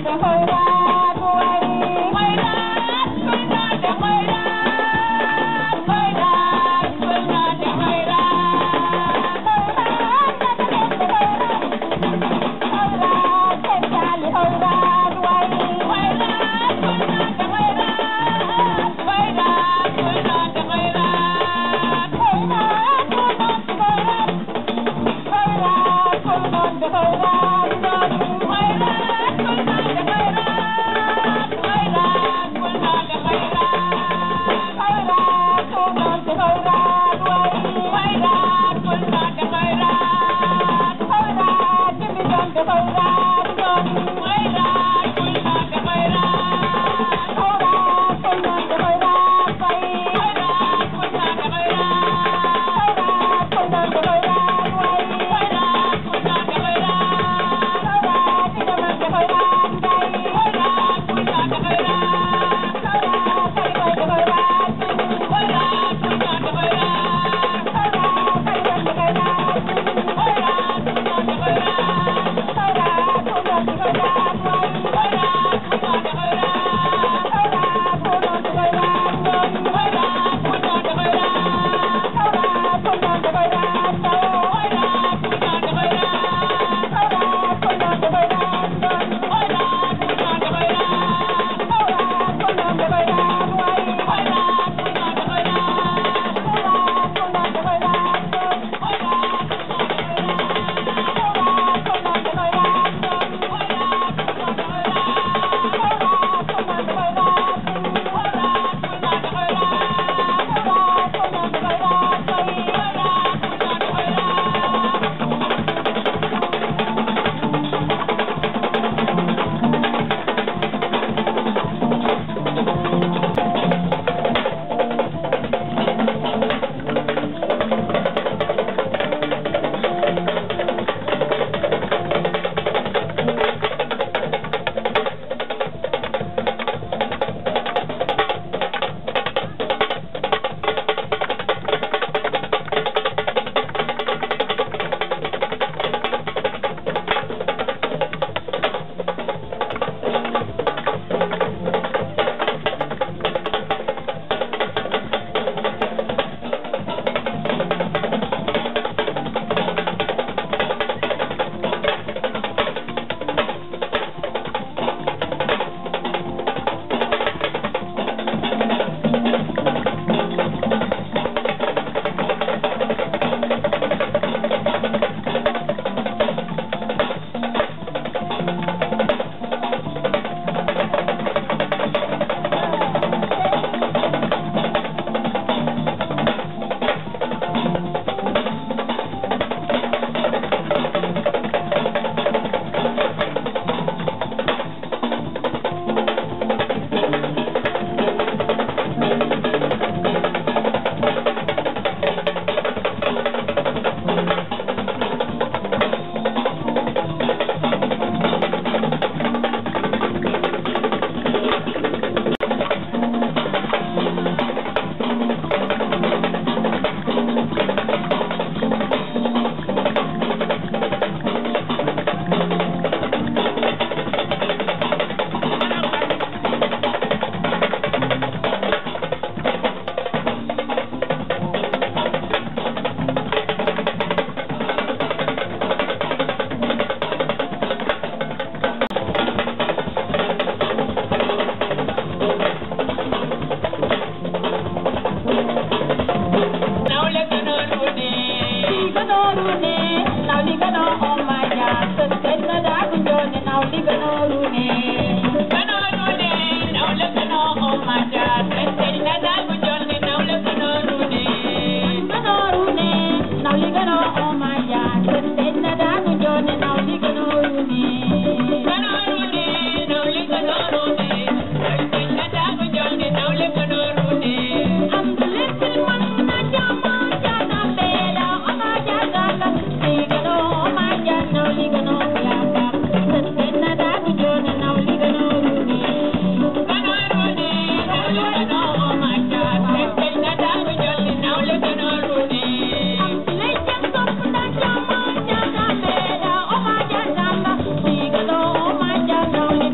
Thank you.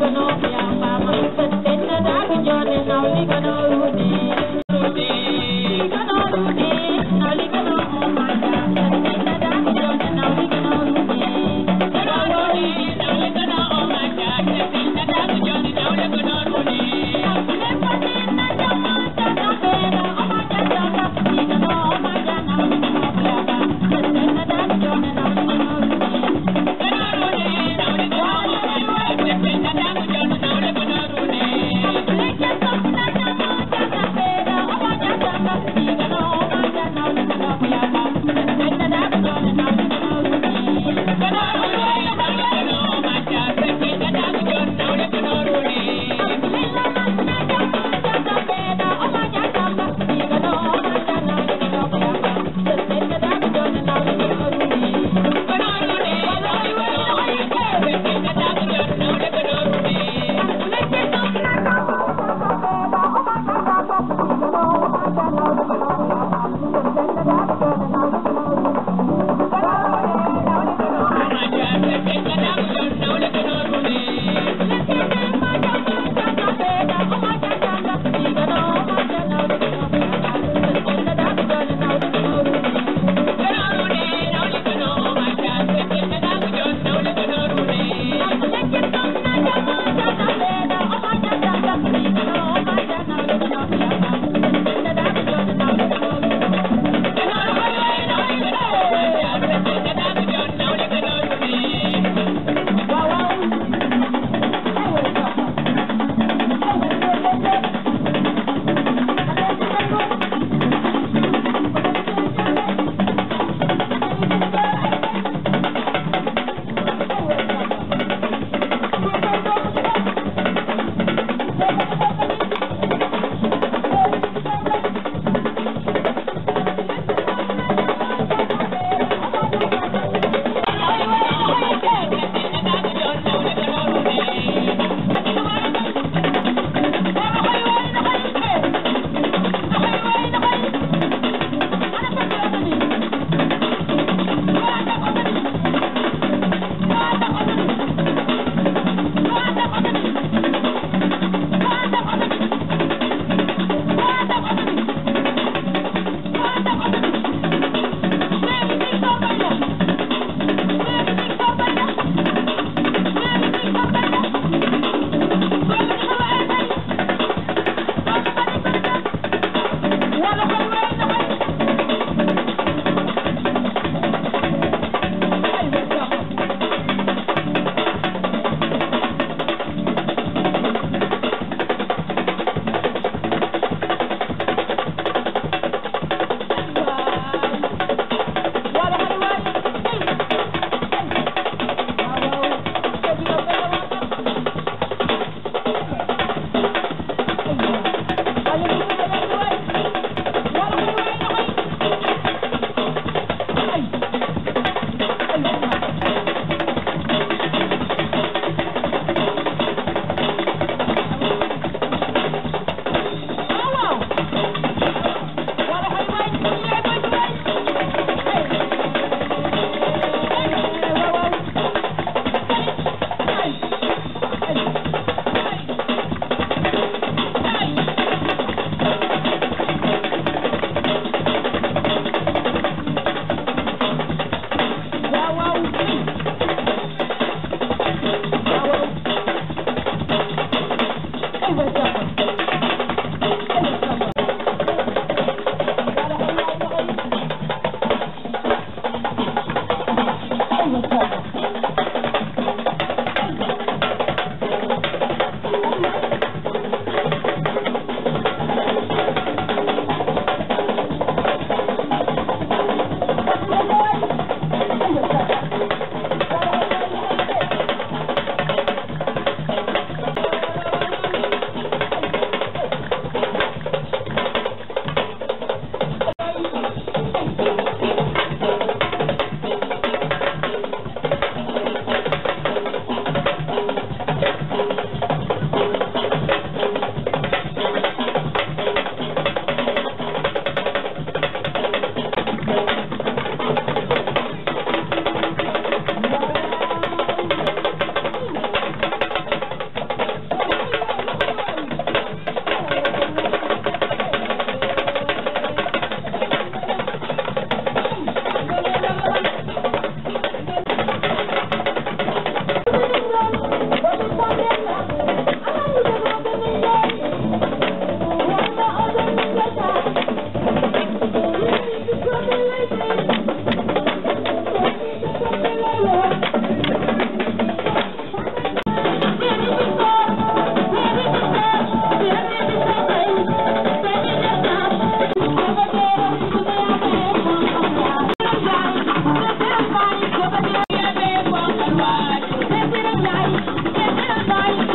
Thank you.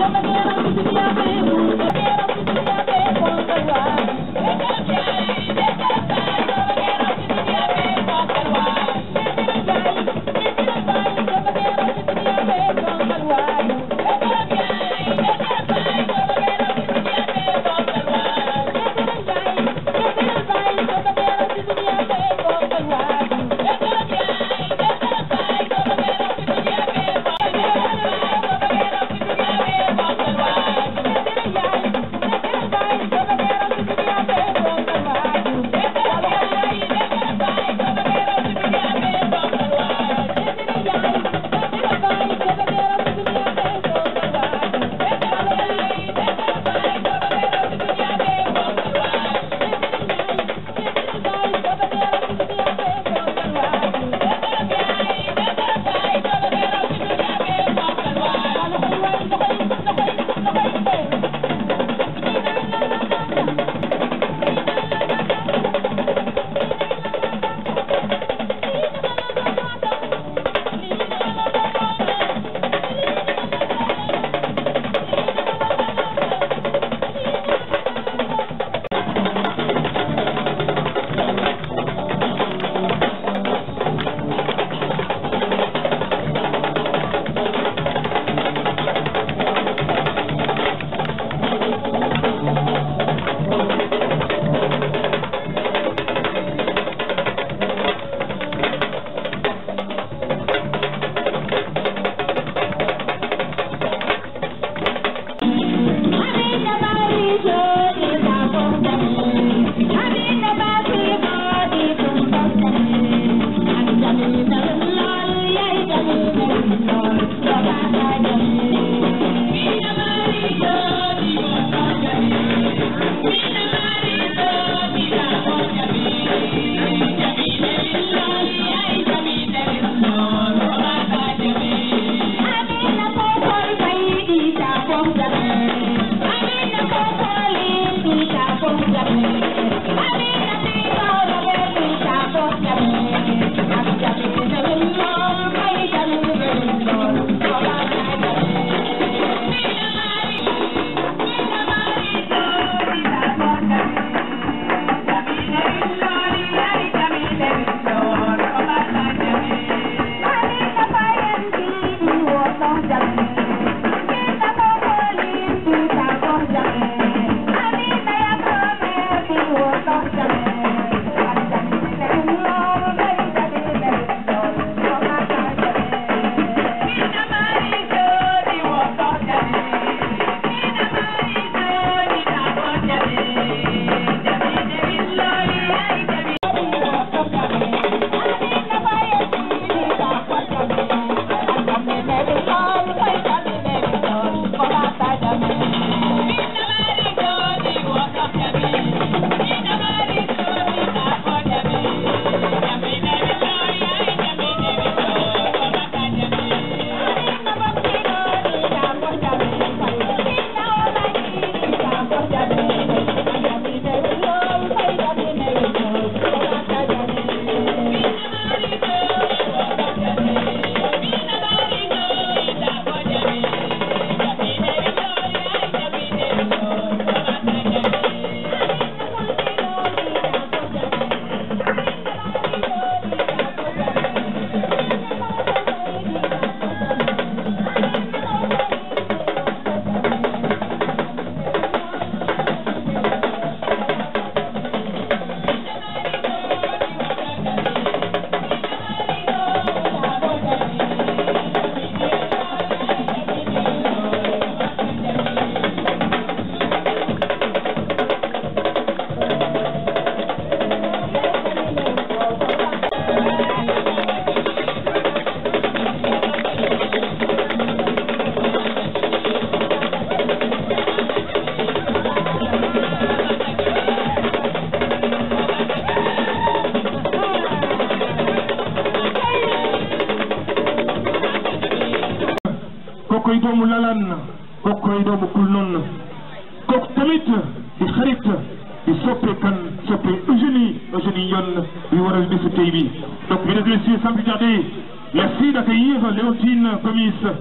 koy doomu lalaan kooku koy doomu kul noonu kooku tamit di xarit di soppe kan soppe Eugénie Eugénie Yone bi waral bésu tey bi donc mesdames et messieurs sans plus tarder merci d'accueillir Léontine Gomis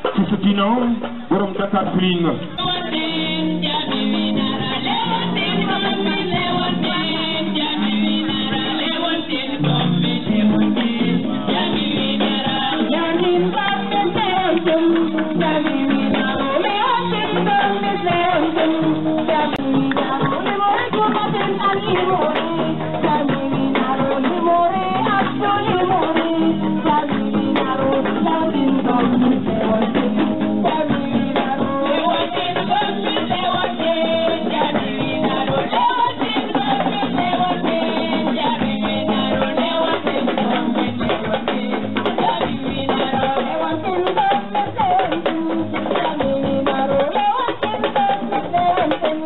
ci sa dina borom Dakar Feeling Thank you.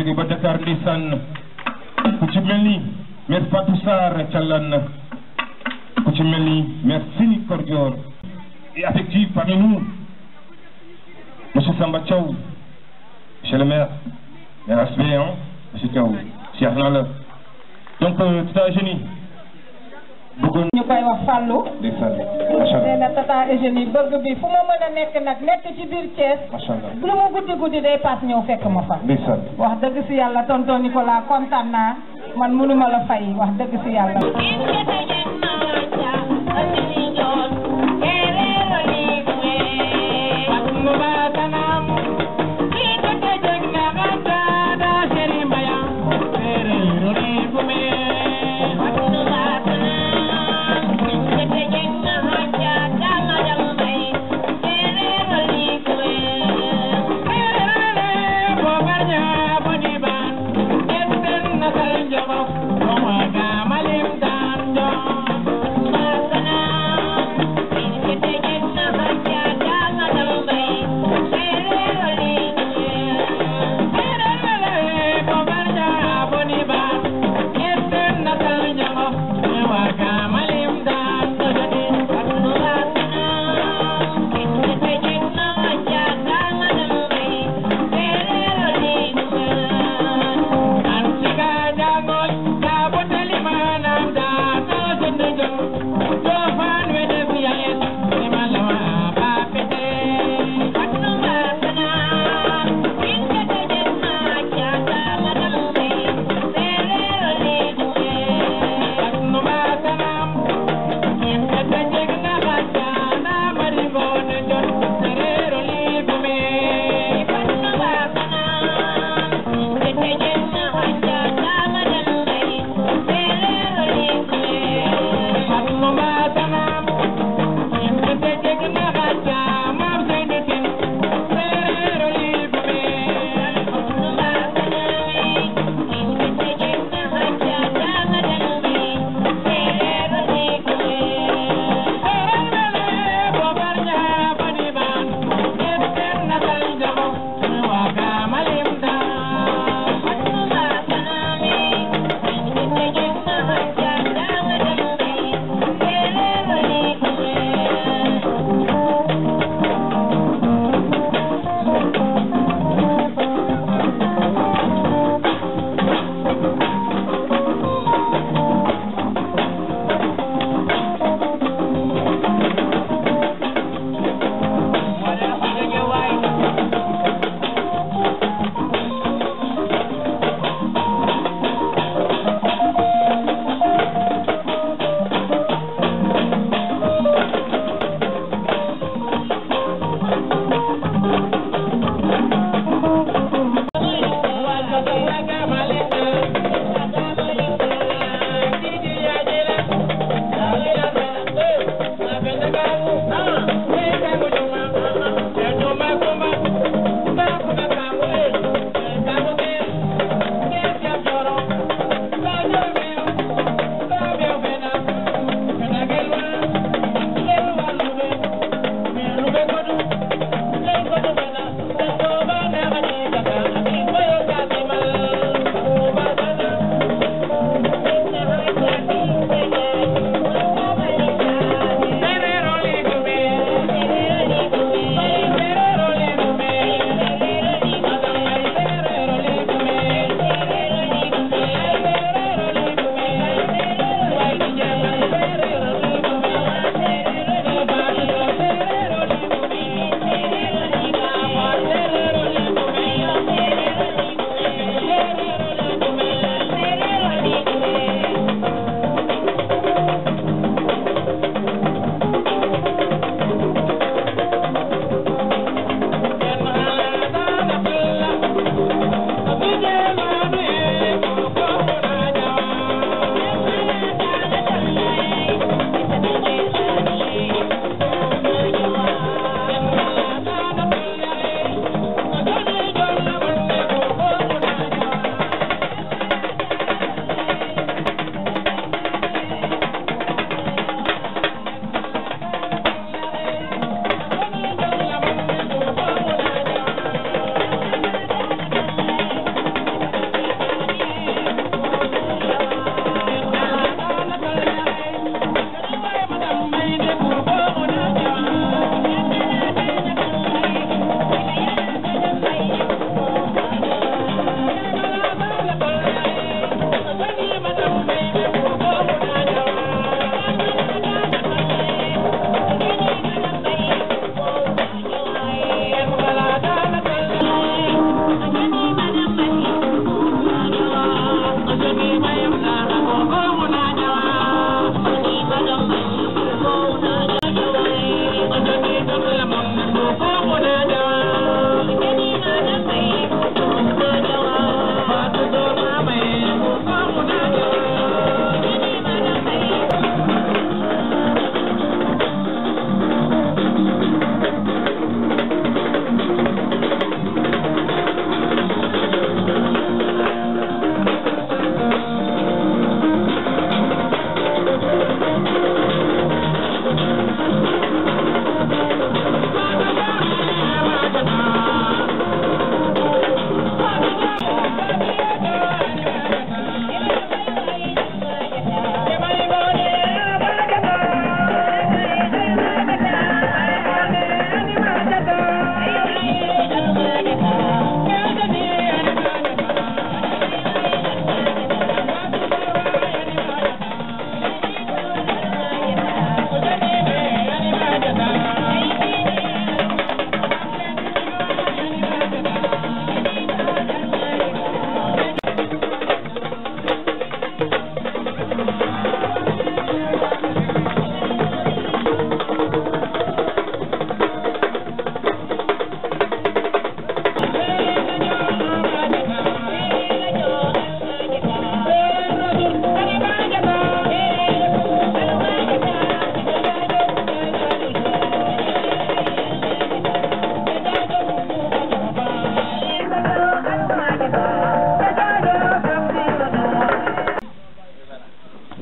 jóge ba Dakar ndeysaan ku ci mel ni maire Fatou Sarr Thialane ku ci mel ni maire Sini Kordior et affectif parmi nous monsieur Samba Thiaw monsieur le maire maire Asbé hein monsieur Thiaw Cheikh naa la donc tata Eugénie bëggoon ñu koy wax Fallou ndeysaan macha nee allah na tata Eugénie bëgg bi fu ma mën a nekk nag nekk ci biir Thiès macha allah lu mu guddi guddi day paas ñëw fekk ma fa ndeysaan wax dëgg si yàlla tonton Nicolas kontaan naa man mënuma la fay wax dëgg si yàlla Malim dan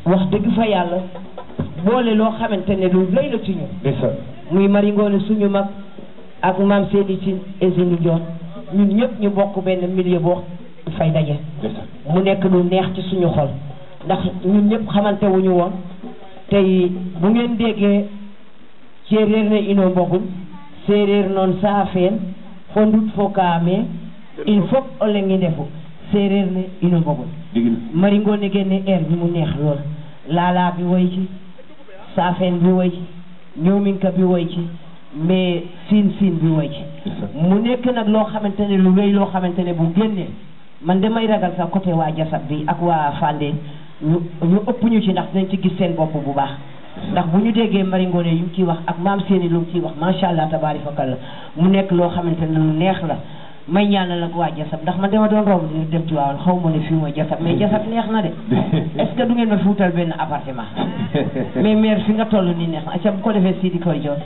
wax dëgg fa yàlla boole loo xamante ne lu lay la ci ñu ndeysaan muy mari ngoone suñu mag ak maam seeni ci usine Ndiol ñun ñëpp ñu bokk benn milieu boo fay daje ndeysaan mu nekk lu neex ci suñu xol ndax ñun ñëpp xamante wuñu woon tey bu ngeen déggee séeréer ne ino mbogum séeréer noon saafeen fo ndut fo kaame il faut o lengi ndefu séeréer ne ino mbogum dëgg la mari ngoone génne air bi mu neex lool laalaa bi woy ci saafeen bi woy ci ñoominka bi woy ci mais siin siin bi woy ci ndeysaan mu nekk nag loo xamante ne lu wéy loo xamante ne bu génnee man damay ragal sax côté waa jasab bi ak waa Fandé ñu ñu ëpp ñu ci ndax dinañ ci gis seen bopp bu baax ndax bu ñu déggee Mari Ngoone yu mu ciy wax ak maam seeni lu mu ciy wax macha allah tabaari fakal la mu nekk loo xamante ne lu neex la may ñaanal ak waa jasab ndax man dama doon romb di dem ci waawoon xaw ma ne fii mooy jasab mais jasab neex na de est ce que du ngeen ma fi wutal benn appartement mais maire fi nga toll nii neex na acca bu ko defee Sidi koy joon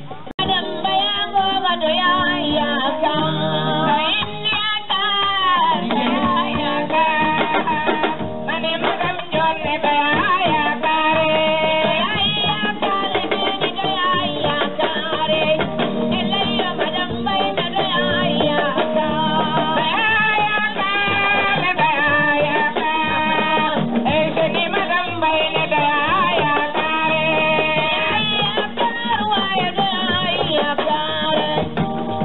Yeah.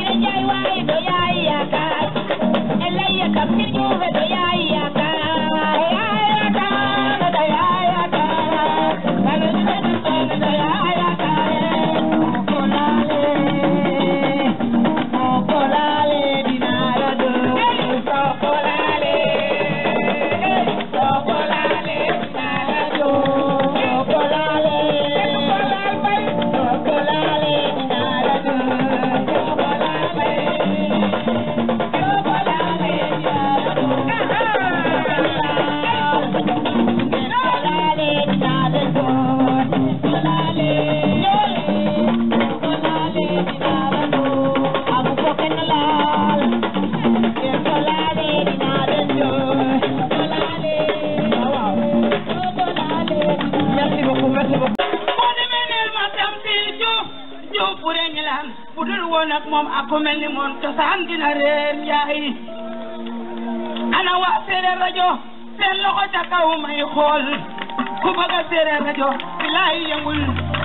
merci beaucoup merci beaucoup moo demee neel ma tam si Diouf Diouf bu dee ñilaan bu dul woon ak moom ak ku mel ni moom cosaan dina réer njaay ana waa séeréer rajo seen loxo ca kaw may xool ku bëgg a séeréer rajo bilaay yëngul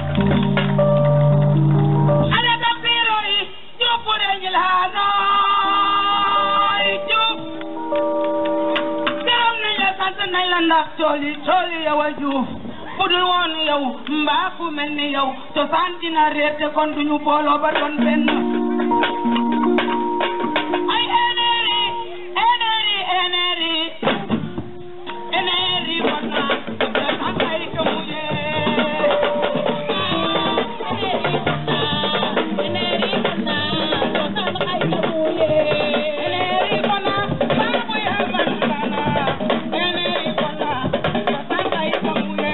ana tam siiro yi Diouf bu dee ñilaanooy Diouf gërëm nañ la sant nañ la ndax cooli cooli yow a Diouf bu dul woon yow mbaa ku mel ni yow cosaan dina réer te kon duñu booloo ba doon benn ay énéri énéri énéri énéri kon naa cosaan ay kamuye énéri kon naa baabu yaa ban kana énéri kon naa cosaan ay kamuye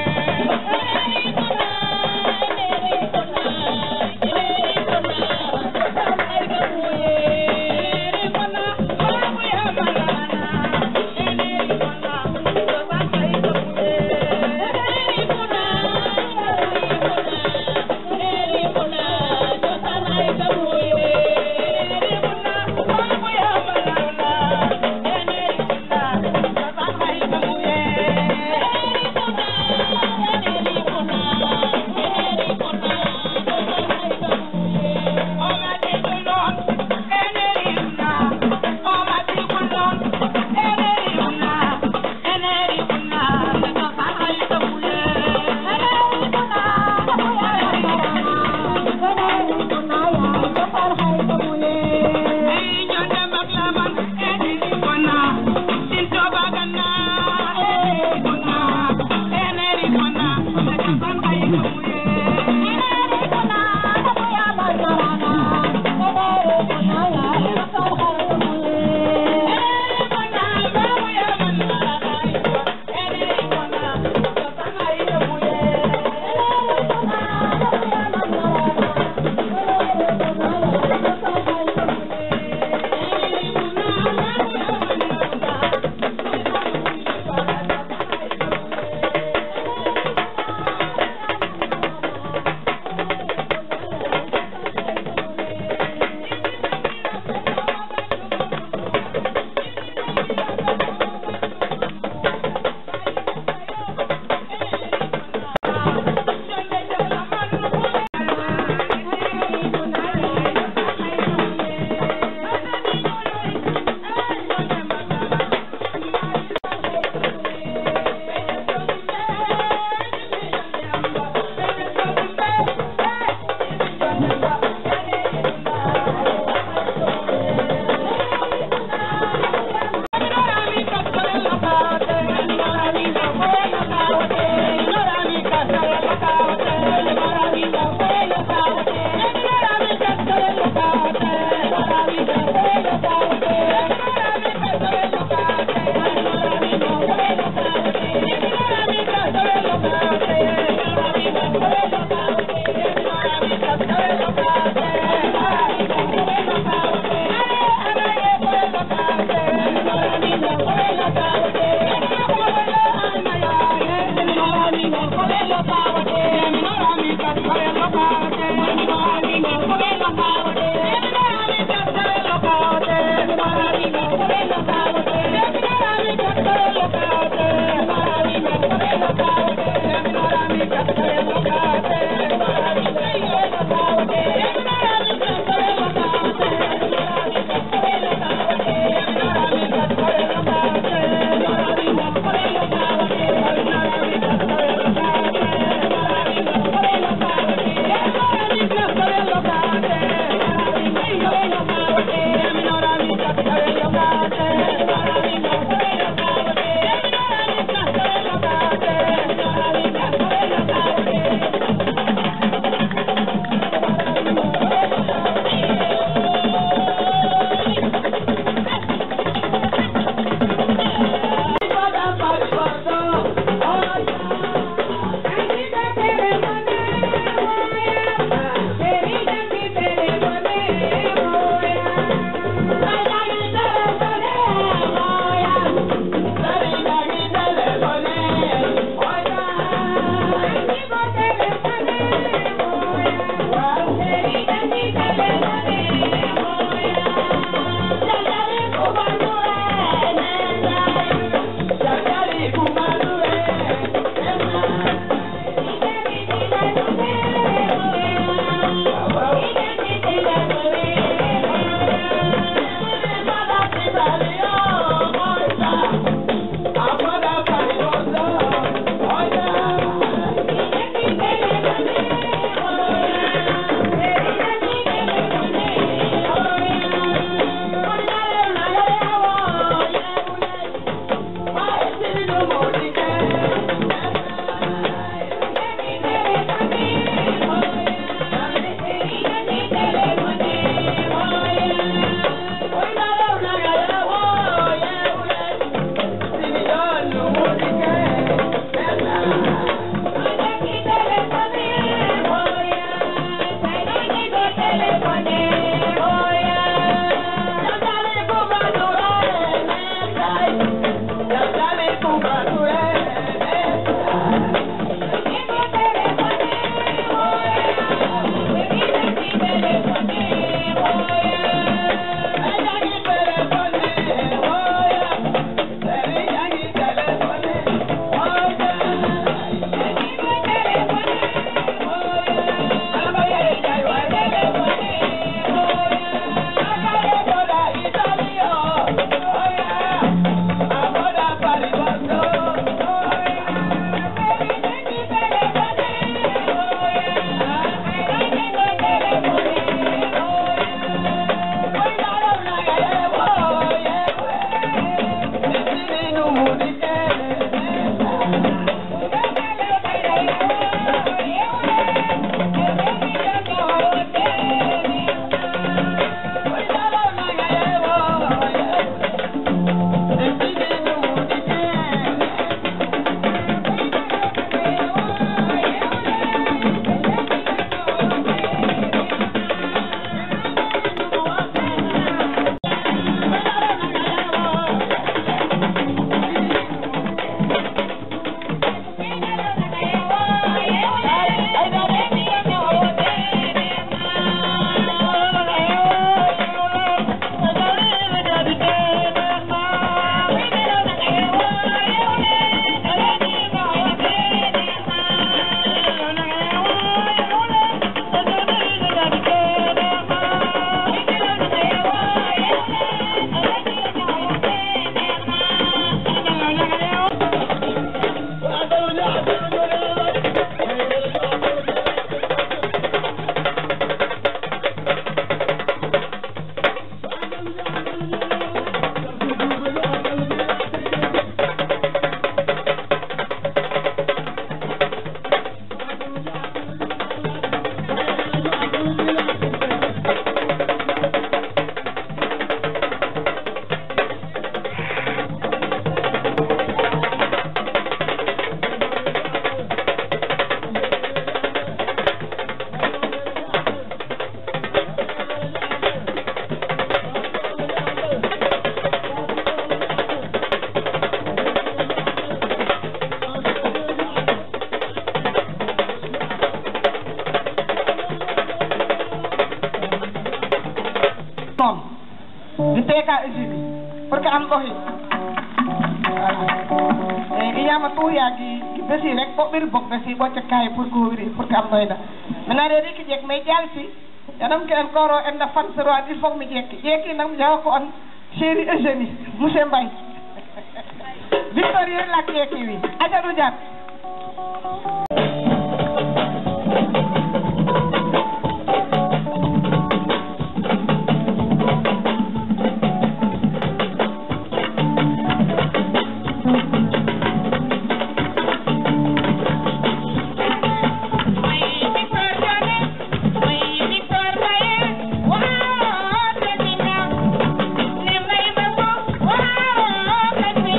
noonu di teeka usine pour que am ɗohi voilà e yiyama tuuyaki besi rek ɓo ɓiri bok besi ɓocca kaye pour ko wiri pour que am ɗoyda maintenant de riki jeek mais jalsi yanam ke en koro en da fan sero il faut mi jekki jekki nag mi jawa ko on chéri Eugénie monsieur Mbaye Victorie lak jekki wi ajaɗu jat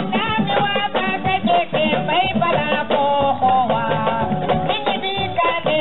Wow.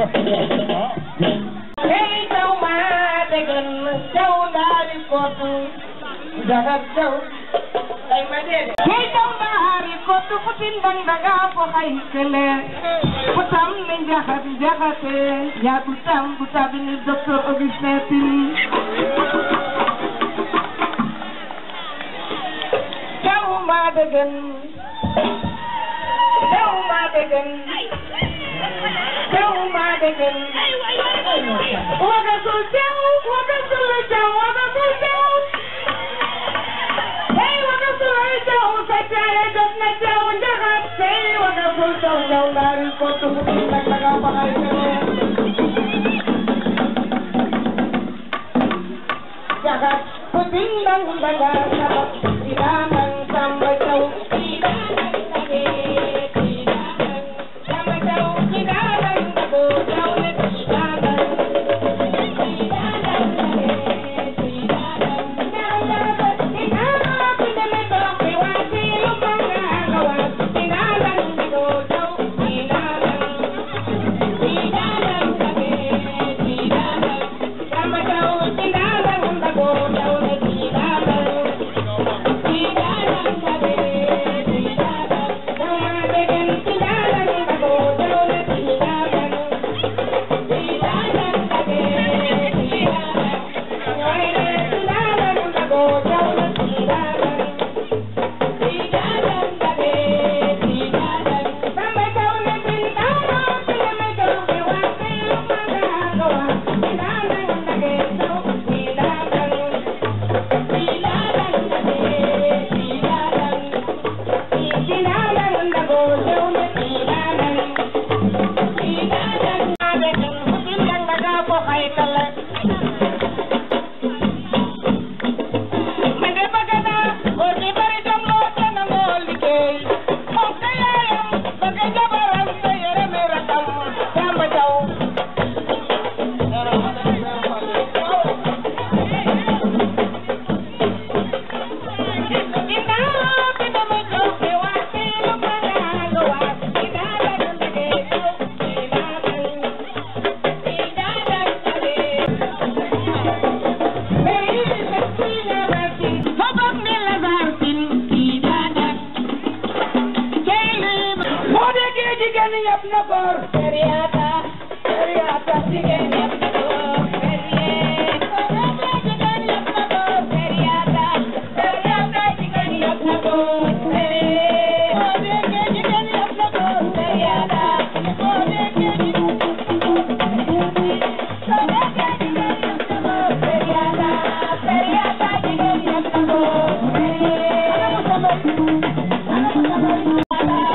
hey jaw ma degen jaw ndaari kootu jagat jaw ay ma dede hey jaw ndaari kootu putin dang daga fo hay kele putam ne jahat jahate ya putam putabini docteur Augustin Tine jaw ma degen jaw ma degen jaw ma degen Wagasul jaw wagasul jaw wagasul jaw Hey wagasul jaw sa jaya jot na jaw jahat Hey wagasul jaw jaw dari kotu putin nang nagapakay kene Jagat putin nang nagapakay Sinamang samba jaw Sinamang sabi Sinamang samba jaw Sinamang sabo jaw Sinamang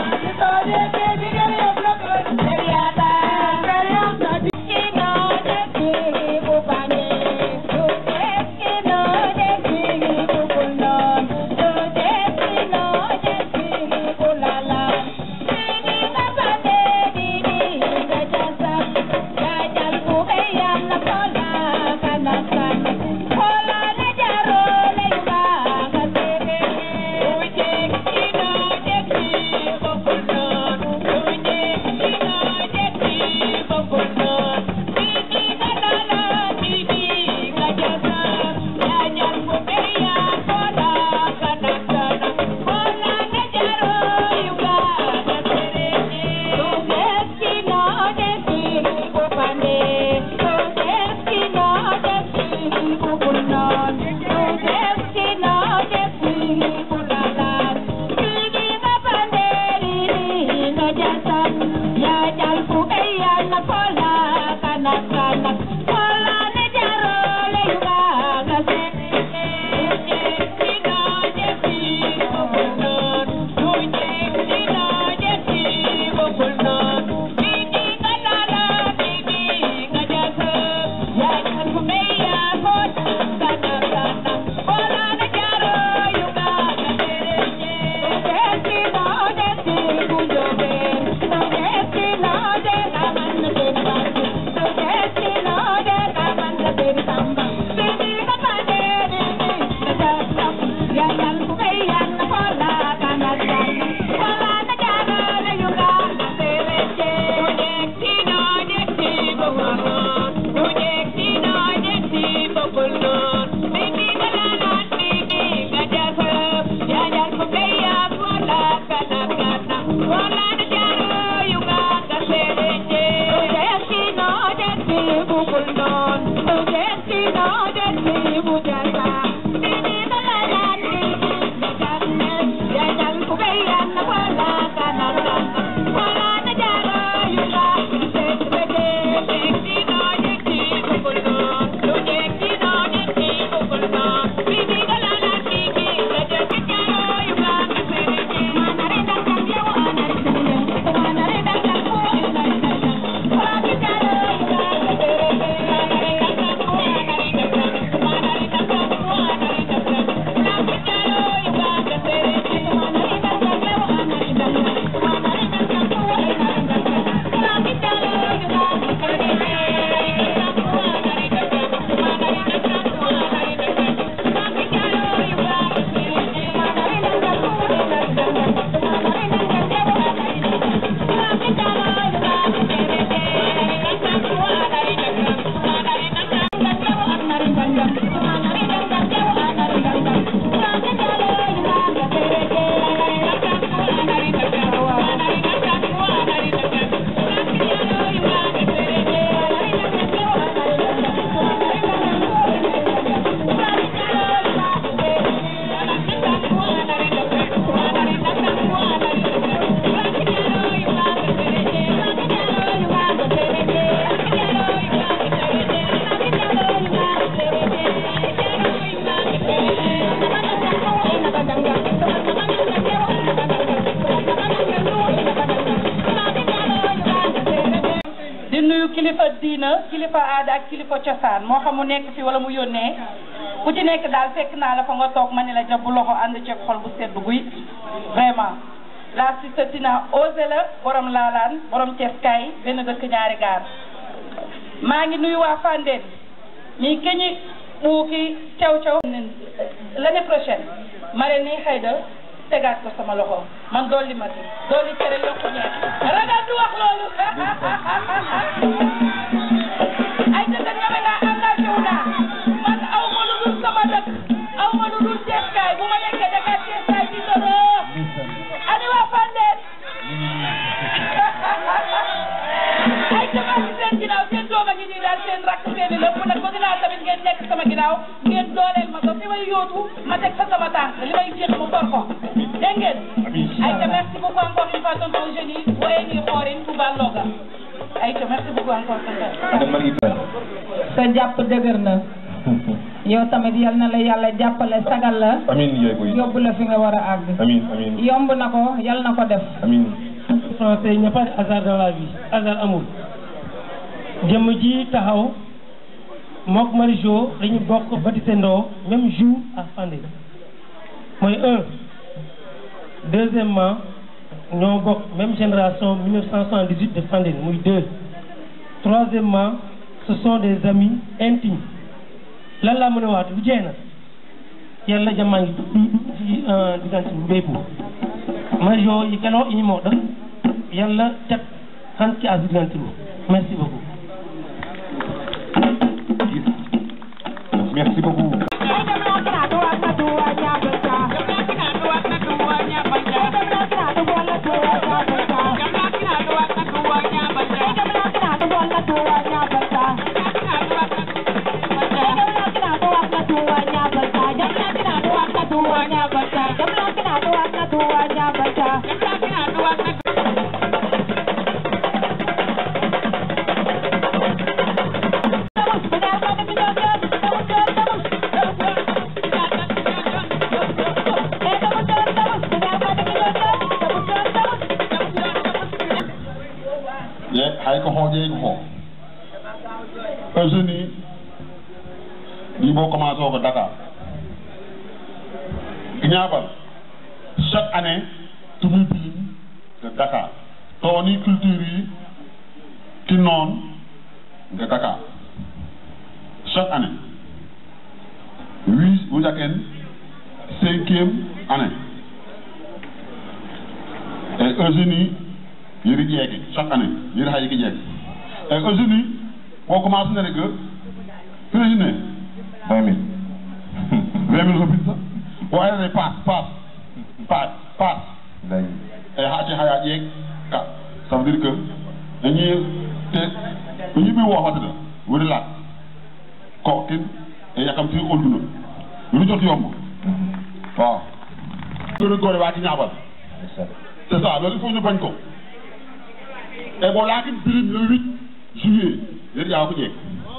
Seriata, seriata, kilifa diina kilifa aada ak kilifa cosaan moo xam mu nekk fi wala mu yónnee ku ci nekk daal fekk naa la fa nga toog ma ne la jàpp loxo ànd ceeg xol bu sedd guy vraiment la sista Tina osé la borom laalaan borom ceeskaay benn dëkk ñaari gaar maa ngi nuyu waa Fandène mi keñi ɓuuki caw caw l'année prochaine mare ni xayda tegaat ko sama loxo man dolli ma ci dolli cere yokku ñeex ragal du wax loolu ay dëkk ñame naa engagé wu naa man aw ma lu dul sama dëkk aw ma lu dul ceeskaay bu ma nekkee Dakar ceeskaay di doroo ani waa Fandène ay jamaa ci seen ginnaaw seen doom a ngi nii daal seen rakk seen i lépp nag bëgg naa tamit ngeen nekk sama ginnaaw ngeen dooleel ma ko fi may yóotu ma teg fa sama tànk li may jeex mu for ko dégg ngeen ay ca merci beaucoup encore une fois tonton Eugénie woye ngi xoorin Touba Loga ay ca merci beaucoup encore tonton sa jàpp dëgër na yow tamit yal na la yàlla jàppale sagal la amin yaay boy yóbbu la fi nga war a àgg amin amin yomb na ko yal na ko def amin français il n'y a pas de hasard dans la vie hasard amul jëmm ji taxaw mook Marijo dañu bokk baptisendoo même jour à Fandène mooy un deuxièmement ñoo bokk même génération 1978 de Fandène muy deux troisièmement ce sont des amis intimes lan laa mën a waat lu jeex na yàlla jamaa ngi ci diggante bu béyku Marijo yi keloo ini moo ɗon yàlla cat hanki a diggantiro merci beaucoup merci beaucoup ye hay ko hooƴeyi ko ko eugénie ɗi bo commencé o ko dakar ñaabal chaque année tumi bilim de dakar to woni culture yi ki noon de dakar chaque année wi wujaken cinquième année et eugénie yiri ƴeeke chaque année yiri hay ki ƴeeke e eugénie ko commencé nene que président vingt mille vingt mille ko binta o arene paas paas paas paas e haati haya ƴeek ka ça veut dire que dañuy te o yiɓi wofatata woni laat ko kin e yakamti olduna lu jot yomb waaw gëna góore waa ci ñaabal c'est ça loolu il faut ñu bañ ko et bon laakin birim le huit juillet yéen yaa ko jeeg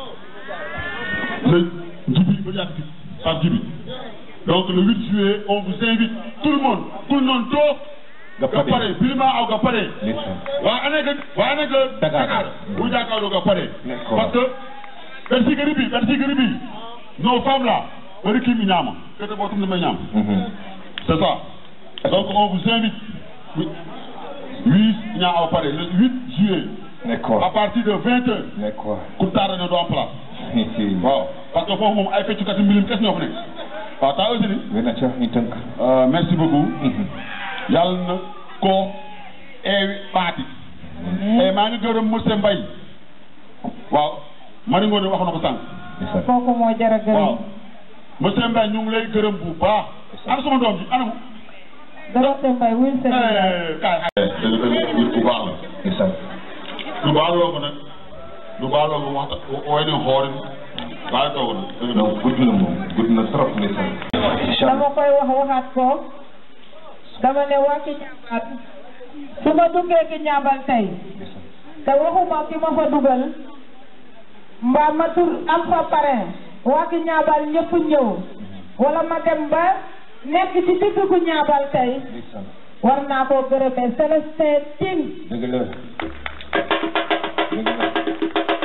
le jibi ba yàgg ci par jibi donc le 8 juillet on vous invite tout le monde tout le monde toog ga pare birima aw ga pare waa ane ga waa ane ga Dakar bu jàkkaarloo ga pare parce que ɓen sigari bi ɓen sigari bi nos femmes là ɓeri kimi ñaama kete ɓo tum ne may ñaam c'est ça donc on vous invite huit ñaa aw pare le 8 juillet d'accord à partir de vingt heures d'accord ku taara ne doo am place waaw parce que foofu moom ay feccukati mbilim kes ñoo fa nekk waaw taa aussi ni wena ca ñu tënk merci beaucoup yàlla na ko eewi ɓaati e maa ngi gërëm monsieur Mbaye waaw Mari Ngoone wax na ko sànq kooku moo jara gërëm waaw monsieur Mbaye ñu ngi lay gërëm bu baax ana sama doom ji anamu Dorothée Mbaye wuy sa kaay nit bu baax la lu baaloo ko nag lu baaloo ko waxta woy ne xoorin waaye toog na donc gudd na moom gudd na trop ndeysaan dama koy wax waxaat ko dama ne waa ki ñaabal su ma duggee ki ñaabal tey te waxuma ki ma fa dugal mbaa ma tur am fa parrain waa ki ñaabal ñëpp ñëw wala ma dem ba nekk ci digg ku ñaabal tey war naa koo gërëmee Célestin Tine dëgg la dëgg la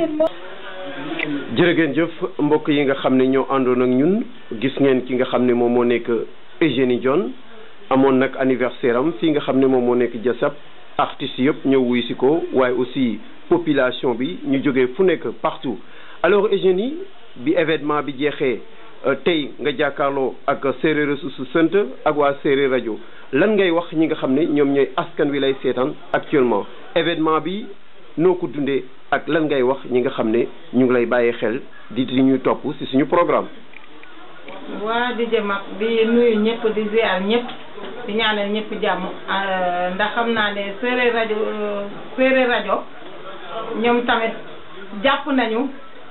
Yacine mo jërë ngeen jëf mbokk yi nga xam ne ñoo àndoon ak ñun gis ngeen ki nga xam ne moom moo nekk Eugénie Dione amoon nag anniversaire am fii nga xam ne moom moo nekk jasab artistes yëpp ñëw wuy si ko waaye aussi population bi ñu jógee fu nekk partout alors Eugénie bi événement bi jeexee tey nga jàkkaarloo ak séeréer su su sant ak waa séeréer rajo lan ngay wax ñi nga xam ne ñoom ñooy askan wi lay seetaan actuellement événement bi noo ko dundee ak lan ngay wax ñi nga xam ne ñu ngi lay bàyyi xel di di ñu topp ci suñu programme. waa di jëm ak di nuyu ñëpp di ziar ñëpp di ñaanal ñëpp jàmm ndax xam naa ne séeréer rajo séeréer rajo ñoom tamit jàpp nañu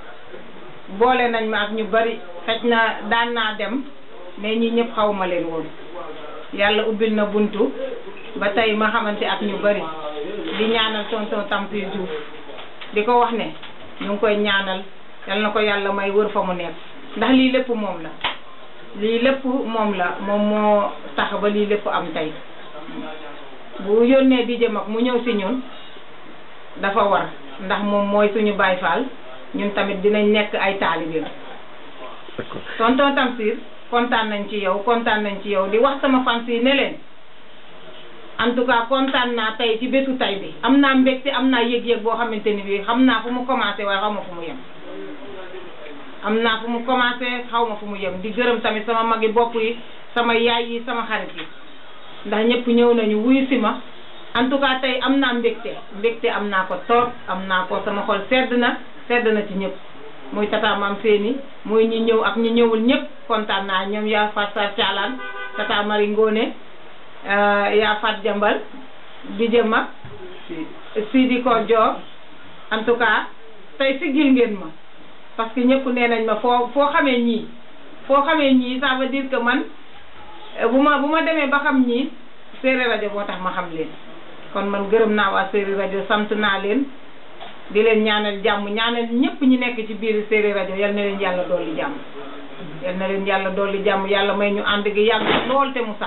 boole nañ ma ak ñu bari xëj na daan naa dem mais ñi ñëpp xaw ma leen woon yàlla ubbil na buntu ba tey ma xamante ak ñu bari di ñaanal tonton Tamsir Diouf di ko wax ne ñu ngi koy ñaanal yal na ko yàlla may wër fa mu nekk ndax lii lépp moom la lii lépp moom la moom moo tax ba lii lépp am tey bu yónnee di jëm ak mu ñëw si ñun dafa war ndax moom mooy suñu Baay Faal ñun tamit dinañ nekk ay taalibeem tonton Tamsir kontaan nañ ci yow kontaan nañ ci yow di wax sama fans yi ne leen en tout cas kontaan naa tey ci bésu tey bi am naa mbégte am naa yëg-yëg boo xamante ni bii xam naa fu mu commencé waaye xaw ma fu mu yem am naa fu mu commencé xaw ma fu mu yem di gërëm tamit sama magi bopp yi sama yaay yi sama xarit yi ndax ñëpp ñëw nañu wuyu si ma en tout cas tey am naa mbégte mbégte am naa ko toog am naa ko sama xol sedd na sedd na ci ñëpp muy tata maam seeni muy ñi ñëw ak ñi ñëwul ñëpp kontaan naa ñoom yaa fat sa caalaan tata mari ngoone yaa fat jambal di jëma Sidi ko joor en tout cas tey siggil ngeen ma parce que ñëpp nee nañ ma foo foo xamee ñii foo xamee ñii ça veut dire que man bu ma bu ma demee ba xam ñii séeréer rajo moo tax ma xam leen kon man gërëm naa waa séeréer rajo sant naa leen di leen ñaanal jàmm ñaanal ñëpp ñi nekk ci biir séeréer rajo yal na leen yàlla dolli jàmm yal na leen yàlla dolli jàmm yàlla may ñu ànd gi yàgg lool te mu sax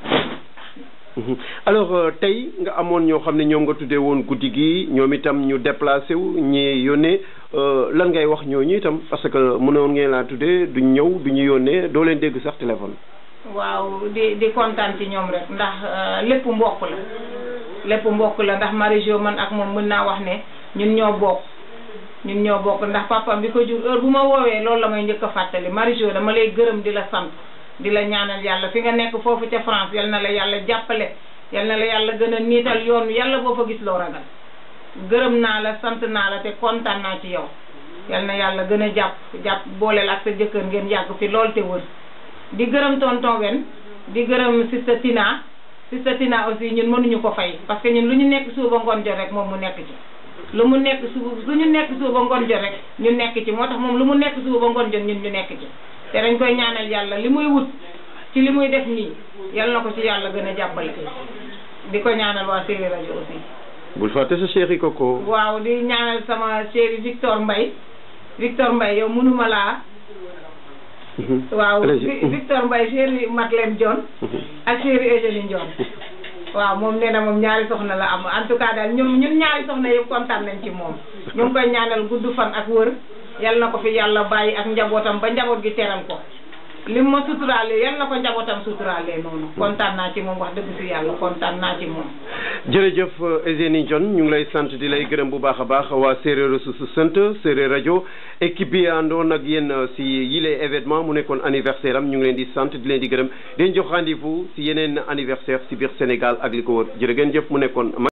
alors tey nga amoon ñoo xam ne ñoom nga tuddee woon guddi gi ñoom itam ñu déplacé wu ñi yónnee lan ngay wax ñooñu itam parce que mënoon ngeen laa tuddee duñ ñëw duñu yónnee doo leen dégg sax téléphone. waaw di di kontaan ci ñoom rek ndax lépp mbokk la lépp mbokk la ndax Marie-Jo man ak moom mën naa wax ne ñun ñoo bokk ñun ñoo bokk ndax papa bi ko jur heure bu ma woowee loolu la may njëkk a fàttali Marie-Jo dama lay gërëm di la sant. di la ñaanal yàlla fi nga nekk foofu ca France yal na la yàlla jàppale yal na la yàlla gën a niital yoon yàlla boo fa gis loo ragal gërëm naa la sant naa la te kontaan naa ci yow yal na yàlla gën a jàpp jàpp booleel ak sa jëkkër ngeen yàgg fi lool te wër di gërëm tonton wen di gërëm sista Tina sista Tina aussi ñun mënuñu ko fay parce que ñun lu ñu nekk suba ngoon jot rek moom mu nekk ci lu mu nekk suba lu ñu nekk suba ngoon jot rek ñu nekk ci moo tax moom lu mu nekk suba ngoon jot ñun ñu nekk ci te dañ koy ñaanal yàlla li muy wut ci li muy def nii yal na ko ci yàlla gën a jàppale di ko ñaanal waa séeréer rajo aussi bul fàtte sa chéri koko waaw di ñaanal sama chéri Victor Mbaye Victor Mbaye yow mënuma laa waaw Victor Mbaye chéri Madeleine Dione ak chéri Eugénie Dione waaw moom nee na moom ñaari soxna la am en tout cas daal ñun ñun ñaari soxna yëpp kontaan nañ ci moom ñu ngi koy ñaanal gudd fan ak wër yal na ko fi yàlla bàyyi ak njabootam ba njaboot gi teral ko lim ma suturaale yal na ko njabootam suturaale noonu kontaan naa ci moom wax dëgg si yàlla kontaan naa ci moom jërëjëf Eugénie Dione ñu ngi lay sant di lay gërëm bu baax a baax waa séeréer su su sant séeréer rajo équipe bi àndoon ak yéen si yile événement mu nekkoon anniversaire am ñu ngi leen di sant di leen di gërëm di leen jox rendez-vous si yeneen anniversaire si biir Sénégal ak li ko wër jërë ngeen jëf mu nekkoon